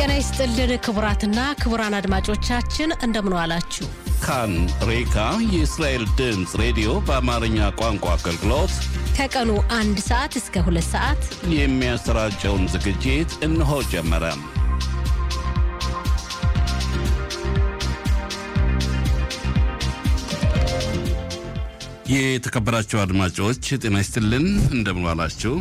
ጤና ይስጥልን ክቡራትና ክቡራን አድማጮቻችን እንደምን ዋላችሁ። ካን ሬካ የእስራኤል ድምፅ ሬዲዮ በአማርኛ ቋንቋ አገልግሎት ከቀኑ አንድ ሰዓት እስከ ሁለት ሰዓት የሚያሰራጨውን ዝግጅት እነሆ ጀመረ። የተከበራቸው አድማጮች ጤና ይስጥልን፣ እንደምን ዋላችሁ።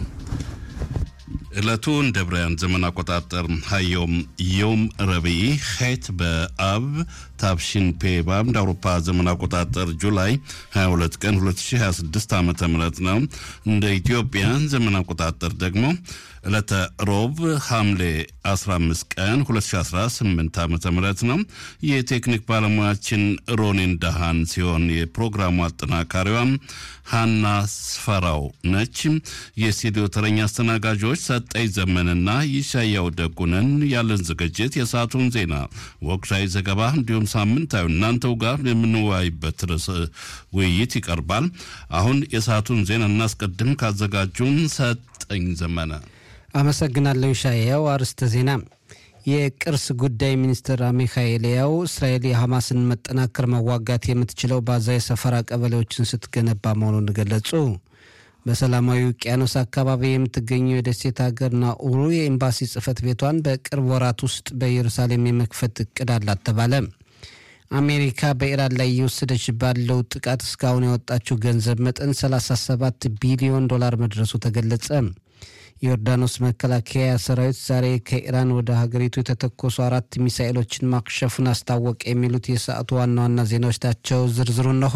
ዕለቱ እንደ ብራያን ዘመን አቆጣጠር ሀዮም ዮም ረቢዕ ሄት በአብ ታብሽን ፔ በአንድ አውሮፓ ዘመን አቆጣጠር ጁላይ 22 ቀን 2026 ዓ ም ነው። እንደ ኢትዮጵያ ዘመን አቆጣጠር ደግሞ ዕለተ ሮብ ሐምሌ 15 ቀን 2018 ዓ ም ነው። የቴክኒክ ባለሙያችን ሮኒን ዳሃን ሲሆን የፕሮግራሙ አጠናካሪዋም ሃና ስፈራው ነች። የስቱዲዮ ተረኛ አስተናጋጆች ሰጠኝ ዘመንና ይሻያው ደጉነን። ያለን ዝግጅት የሰዓቱን ዜና፣ ወቅታዊ ዘገባ እንዲሁም ሳምንታዊ እናንተው ጋር የምንወያይበት ርዕስ ውይይት ይቀርባል። አሁን የሰዓቱን ዜና እናስቀድም። ካዘጋጁን ሰጠኝ ዘመነ አመሰግናለሁ። ሻያው አርዕስተ ዜና የቅርስ ጉዳይ ሚኒስትር አሚካይ ኤልያው እስራኤል የሐማስን መጠናከር መዋጋት የምትችለው በአዛ የሰፈራ ቀበሌዎችን ስትገነባ መሆኑን ገለጹ። በሰላማዊ ውቅያኖስ አካባቢ የምትገኘው የደሴት ሀገር ናኡሩ የኤምባሲ ጽሕፈት ቤቷን በቅርብ ወራት ውስጥ በኢየሩሳሌም የመክፈት እቅድ አላት ተባለ። አሜሪካ በኢራን ላይ እየወሰደች ባለው ጥቃት እስካሁን ያወጣችው ገንዘብ መጠን 37 ቢሊዮን ዶላር መድረሱ ተገለጸ። የዮርዳኖስ መከላከያ ሰራዊት ዛሬ ከኢራን ወደ ሀገሪቱ የተተኮሱ አራት ሚሳኤሎችን ማክሸፉን አስታወቀ። የሚሉት የሰዓቱ ዋና ዋና ዜናዎች ናቸው። ዝርዝሩ እነሆ።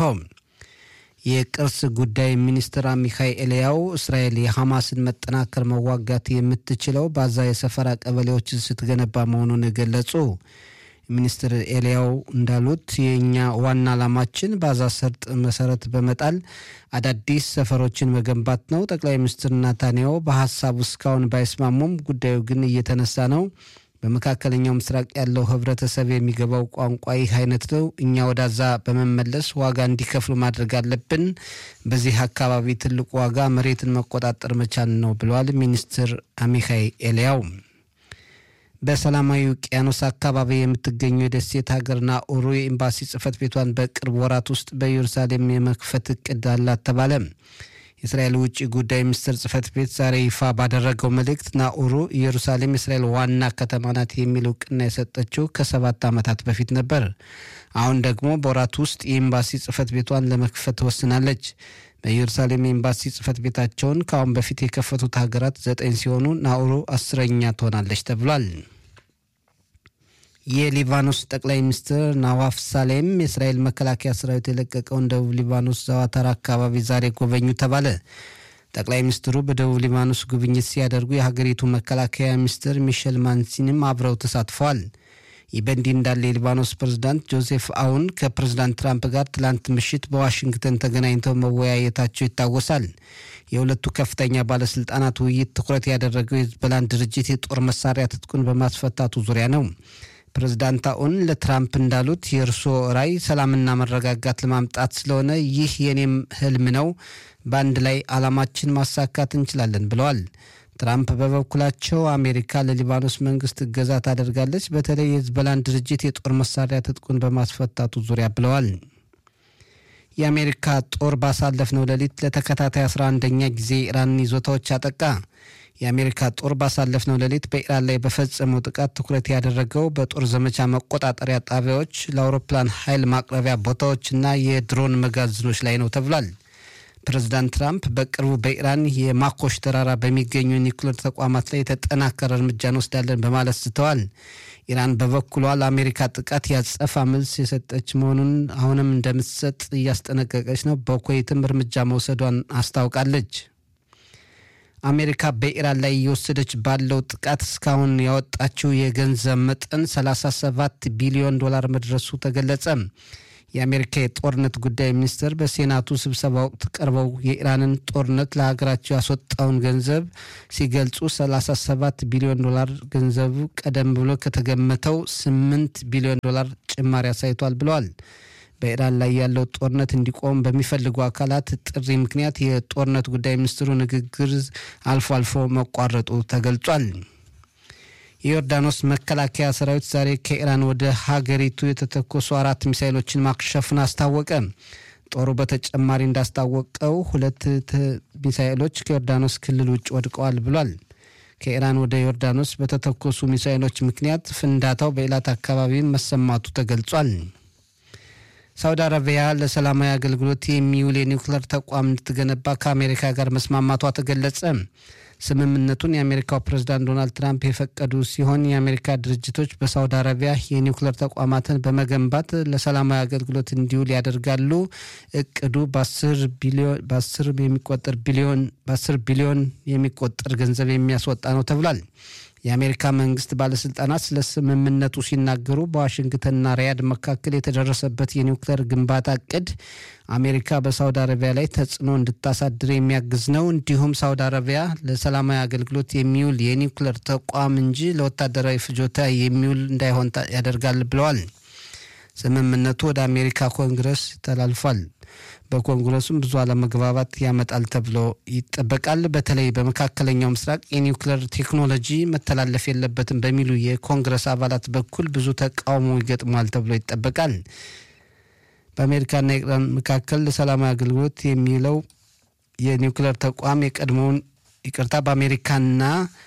የቅርስ ጉዳይ ሚኒስትር አሚካይ ኤልያው እስራኤል የሐማስን መጠናከር መዋጋት የምትችለው በአዛ የሰፈራ ቀበሌዎችን ስትገነባ መሆኑን ገለጹ። ሚኒስትር ኤልያው እንዳሉት የእኛ ዋና ዓላማችን በአዛ ሰርጥ መሰረት በመጣል አዳዲስ ሰፈሮችን መገንባት ነው። ጠቅላይ ሚኒስትር ናታንያሁ በሀሳቡ እስካሁን ባይስማሙም ጉዳዩ ግን እየተነሳ ነው። በመካከለኛው ምስራቅ ያለው ህብረተሰብ የሚገባው ቋንቋ ይህ አይነት ነው። እኛ ወዳዛ በመመለስ ዋጋ እንዲከፍሉ ማድረግ አለብን። በዚህ አካባቢ ትልቁ ዋጋ መሬትን መቆጣጠር መቻል ነው ብለዋል ሚኒስትር አሚካይ ኤልያው። በሰላማዊ ውቅያኖስ አካባቢ የምትገኘው የደሴት ሀገር ናኡሩ የኤምባሲ ጽሕፈት ቤቷን በቅርብ ወራት ውስጥ በኢየሩሳሌም የመክፈት እቅድ አላት ተባለ። የእስራኤል ውጭ ጉዳይ ሚኒስትር ጽሕፈት ቤት ዛሬ ይፋ ባደረገው መልእክት ናኡሩ ኢየሩሳሌም የእስራኤል ዋና ከተማ ናት የሚል እውቅና የሰጠችው ከሰባት ዓመታት በፊት ነበር። አሁን ደግሞ በወራት ውስጥ የኤምባሲ ጽሕፈት ቤቷን ለመክፈት ወስናለች። በኢየሩሳሌም የኤምባሲ ጽሕፈት ቤታቸውን ከአሁን በፊት የከፈቱት ሀገራት ዘጠኝ ሲሆኑ ናኡሩ አስረኛ ትሆናለች ተብሏል። የሊባኖስ ጠቅላይ ሚኒስትር ናዋፍ ሳሌም የእስራኤል መከላከያ ሰራዊት የለቀቀውን ደቡብ ሊባኖስ ዛዋታራ አካባቢ ዛሬ ጎበኙ ተባለ። ጠቅላይ ሚኒስትሩ በደቡብ ሊባኖስ ጉብኝት ሲያደርጉ የሀገሪቱ መከላከያ ሚኒስትር ሚሸል ማንሲንም አብረው ተሳትፈዋል። ይህ በእንዲህ እንዳለ የሊባኖስ ፕሬዝዳንት ጆሴፍ አውን ከፕሬዝዳንት ትራምፕ ጋር ትላንት ምሽት በዋሽንግተን ተገናኝተው መወያየታቸው ይታወሳል። የሁለቱ ከፍተኛ ባለስልጣናት ውይይት ትኩረት ያደረገው የሂዝቦላን ድርጅት የጦር መሳሪያ ትጥቁን በማስፈታቱ ዙሪያ ነው። ፕሬዝዳንት አውን ለትራምፕ እንዳሉት የእርስዎ ራዕይ ሰላምና መረጋጋት ለማምጣት ስለሆነ ይህ የኔም ህልም ነው። በአንድ ላይ ዓላማችን ማሳካት እንችላለን ብለዋል። ትራምፕ በበኩላቸው አሜሪካ ለሊባኖስ መንግስት እገዛ ታደርጋለች፣ በተለይ የሂዝቦላን ድርጅት የጦር መሳሪያ ትጥቁን በማስፈታቱ ዙሪያ ብለዋል። የአሜሪካ ጦር ባሳለፍነው ሌሊት ለተከታታይ 11ኛ ጊዜ ኢራንን ይዞታዎች አጠቃ። የአሜሪካ ጦር ባሳለፍነው ሌሊት በኢራን ላይ በፈጸመው ጥቃት ትኩረት ያደረገው በጦር ዘመቻ መቆጣጠሪያ ጣቢያዎች፣ ለአውሮፕላን ኃይል ማቅረቢያ ቦታዎችና የድሮን መጋዘኖች ላይ ነው ተብሏል። ፕሬዚዳንት ትራምፕ በቅርቡ በኢራን የማኮሽ ተራራ በሚገኙ ኒውክሌር ተቋማት ላይ የተጠናከረ እርምጃ እንወስዳለን በማለት ስተዋል። ኢራን በበኩሏ ለአሜሪካ ጥቃት ያጸፋ መልስ የሰጠች መሆኑን አሁንም እንደምትሰጥ እያስጠነቀቀች ነው። በኩዌትም እርምጃ መውሰዷን አስታውቃለች። አሜሪካ በኢራን ላይ እየወሰደች ባለው ጥቃት እስካሁን ያወጣችው የገንዘብ መጠን 37 ቢሊዮን ዶላር መድረሱ ተገለጸ። የአሜሪካ የጦርነት ጉዳይ ሚኒስትር በሴናቱ ስብሰባ ወቅት ቀርበው የኢራንን ጦርነት ለሀገራቸው ያስወጣውን ገንዘብ ሲገልጹ 37 ቢሊዮን ዶላር ገንዘቡ ቀደም ብሎ ከተገመተው 8 ቢሊዮን ዶላር ጭማሪ አሳይቷል ብለዋል። በኢራን ላይ ያለው ጦርነት እንዲቆም በሚፈልጉ አካላት ጥሪ ምክንያት የጦርነት ጉዳይ ሚኒስትሩ ንግግር አልፎ አልፎ መቋረጡ ተገልጿል። የዮርዳኖስ መከላከያ ሰራዊት ዛሬ ከኢራን ወደ ሀገሪቱ የተተኮሱ አራት ሚሳይሎችን ማክሸፉን አስታወቀ። ጦሩ በተጨማሪ እንዳስታወቀው ሁለት ሚሳይሎች ከዮርዳኖስ ክልል ውጭ ወድቀዋል ብሏል። ከኢራን ወደ ዮርዳኖስ በተተኮሱ ሚሳይሎች ምክንያት ፍንዳታው በኢላት አካባቢ መሰማቱ ተገልጿል። ሳውዲ አረቢያ ለሰላማዊ አገልግሎት የሚውል የኒውክሌር ተቋም እንድትገነባ ከአሜሪካ ጋር መስማማቷ ተገለጸ። ስምምነቱን የአሜሪካው ፕሬዝዳንት ዶናልድ ትራምፕ የፈቀዱ ሲሆን የአሜሪካ ድርጅቶች በሳውዲ አረቢያ የኒውክሌር ተቋማትን በመገንባት ለሰላማዊ አገልግሎት እንዲውል ያደርጋሉ። እቅዱ በአስር የሚቆጠር ቢሊዮን በአስር ቢሊዮን የሚቆጠር ገንዘብ የሚያስወጣ ነው ተብሏል። የአሜሪካ መንግስት ባለስልጣናት ስለ ስምምነቱ ሲናገሩ በዋሽንግተንና ሪያድ መካከል የተደረሰበት የኒውክሌር ግንባታ እቅድ አሜሪካ በሳውዲ አረቢያ ላይ ተጽዕኖ እንድታሳድር የሚያግዝ ነው። እንዲሁም ሳውዲ አረቢያ ለሰላማዊ አገልግሎት የሚውል የኒውክሌር ተቋም እንጂ ለወታደራዊ ፍጆታ የሚውል እንዳይሆን ያደርጋል ብለዋል። ስምምነቱ ወደ አሜሪካ ኮንግረስ ተላልፏል። በኮንግረሱም ብዙ አለመግባባት ያመጣል ተብሎ ይጠበቃል። በተለይ በመካከለኛው ምስራቅ የኒውክሌር ቴክኖሎጂ መተላለፍ የለበትም በሚሉ የኮንግረስ አባላት በኩል ብዙ ተቃውሞ ይገጥሟል ተብሎ ይጠበቃል። በአሜሪካና ኢራን መካከል ለሰላማዊ አገልግሎት የሚውለው የኒውክሌር ተቋም የቀድሞውን ይቅርታ በአሜሪካና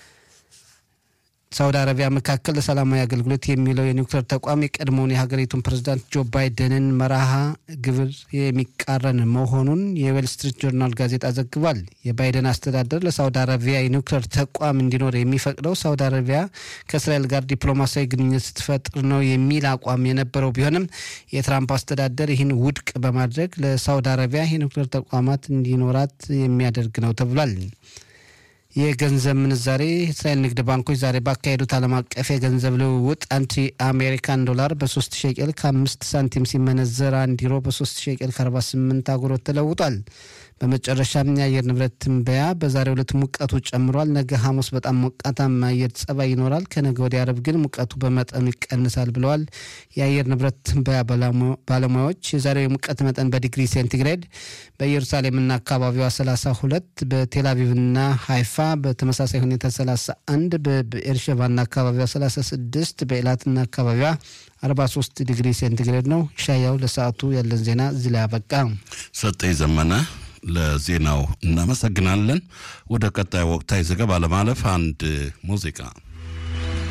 ሳውዲ አረቢያ መካከል ለሰላማዊ አገልግሎት የሚውለው የኒውክሌር ተቋም የቀድሞውን የሀገሪቱን ፕሬዝዳንት ጆ ባይደንን መርሃ ግብር የሚቃረን መሆኑን የዌል ስትሪት ጆርናል ጋዜጣ ዘግቧል። የባይደን አስተዳደር ለሳውዲ አረቢያ የኒውክሌር ተቋም እንዲኖር የሚፈቅደው ሳውዲ አረቢያ ከእስራኤል ጋር ዲፕሎማሲያዊ ግንኙነት ስትፈጥር ነው የሚል አቋም የነበረው ቢሆንም የትራምፕ አስተዳደር ይህን ውድቅ በማድረግ ለሳውዲ አረቢያ የኒውክሌር ተቋማት እንዲኖራት የሚያደርግ ነው ተብሏል። የገንዘብ ምንዛሬ የእስራኤል ንግድ ባንኮች ዛሬ ባካሄዱት ዓለም አቀፍ የገንዘብ ልውውጥ አንድ የአሜሪካን ዶላር በሶስት ሸቄል ከአምስት ሳንቲም ሲመነዘር አንድ ዩሮ በሶስት ሸቄል ከአርባ ስምንት አጉሮት ተለውጧል። በመጨረሻም የአየር ንብረት ትንበያ በዛሬው ዕለት ሙቀቱ ጨምሯል። ነገ ሐሙስ በጣም ሞቃታማ አየር ጸባይ ይኖራል። ከነገ ወዲያ ዓርብ ግን ሙቀቱ በመጠኑ ይቀንሳል ብለዋል የአየር ንብረት ትንበያ ባለሙያዎች። የዛሬው የሙቀት መጠን በዲግሪ ሴንቲግሬድ በኢየሩሳሌምና አካባቢዋ 32፣ በቴልአቪቭና ሃይፋ በተመሳሳይ ሁኔታ 31፣ በኤርሸባና አካባቢዋ 36፣ በኤላትና አካባቢዋ 43 ዲግሪ ሴንቲግሬድ ነው። ሻያው ለሰዓቱ ያለን ዜና እዚህ ላይ አበቃ። ሰጠኝ ዘመነ ለዜናው እናመሰግናለን። ወደ ቀጣይ ወቅታዊ ዘገባ ለማለፍ አንድ ሙዚቃ